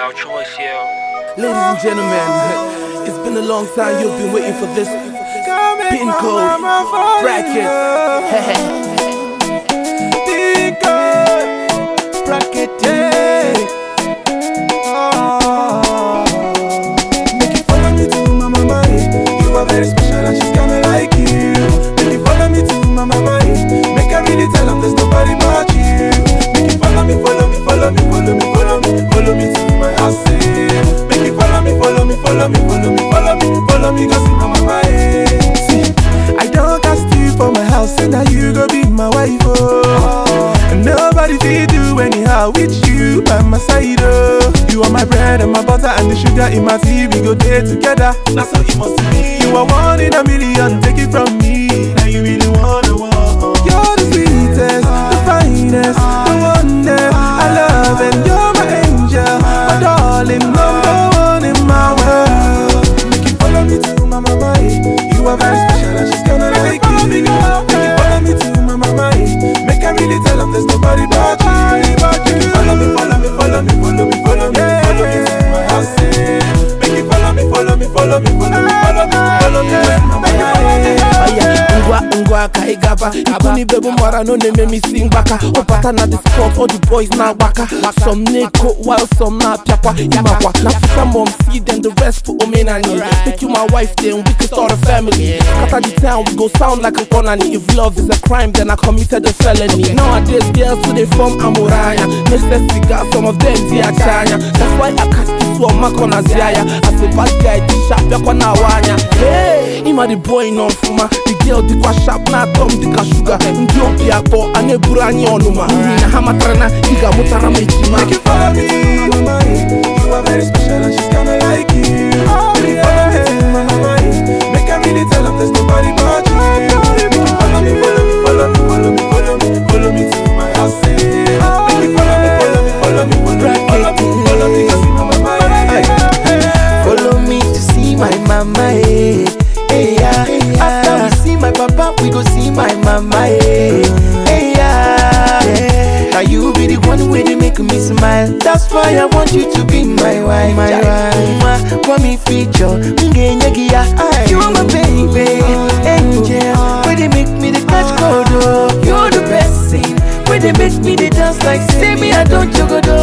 our choice, yeah. Ladies and gentlemen, it's been a long time you've been waiting for this pin code bracket. Pin code bracket, yeah. Oh. Make you follow me to my mama, eh. You are very special and she's kinda like you. Make you follow me to my mama, eh. Make her really tell 'em there's nobody but you. Make you follow me, follow me, follow me, follow me, follow me, follow me to my house, eh. Make you follow me, follow me, follow me, follow me, follow me, follow me, go see my mama, eh. See, I don't cast you for my house, and now you go be my wife, oh. And nobody fit do anyhow with you by my side, oh. You are my bread and my butter and the sugar in my tea. We go there together. That's how it must be. You are one in a million. Take it from me. Now you really wanna want. You're the sweetest, the finest, the one that I love, and you're my angel, my darling, number one in my world. Make you follow me to my mama, eh. You are very special and she's gonna like you. Make you follow me to my mama, eh. Make her really tell 'em there's nobody but you. Make you follow me, follow me, follow me, follow me, follow me, follow me to my house, eh. Make you follow me, follow me, follow me, follow me, follow me, follow me to my mama, eh. Aya, ngwa ngwa ka ị gaba Ibuni bebu mara no na-eme m isi mgbaka Ọbata na the spot all the boys na-agbaka Some na-eko while some na-apịakwa Ịmakwa na Africa mom see them the rest for omenani Make you my wife then we can start a family Scatter the town we go sound like a colony If love is a crime then I committed a felony Nowadays girls who they from Amuraya Next cigar some of them see a chanya That's why I catch this one mark on Aziaya As a bad guy this sharp yakwa na wanya Hey, ima the boy non fuma The girl dịkwa sharp na atọ m dịka shuga Ndị obi akpọ a na-eburu anyị ọnụma N'ihi na ha matara na ị ga-amụtara m ejima Make you follow me, mama, eh. You are very special and she's kinda like you. Make you follow me to my mama, eh. Make her really tell 'em there's nobody but you. Make you follow me, follow me, follow me, follow me, follow me, follow me to my house, eh. Make you follow me, follow me, follow me, follow me, follow me, follow me, go see my mama, eh. Follow me to see my mama, eh. Hey, yeah. After we see my papa, we go see my mama, eh. Hey, yeah. Now you be the one way they make me smile. That's why I want you to be my wife. My wife. Want me feature? Ngenyagia. You are my baby, angel. Where they make me the catch code, oh. You're the best thing. Where they make me the dance like say me I don't jogodo.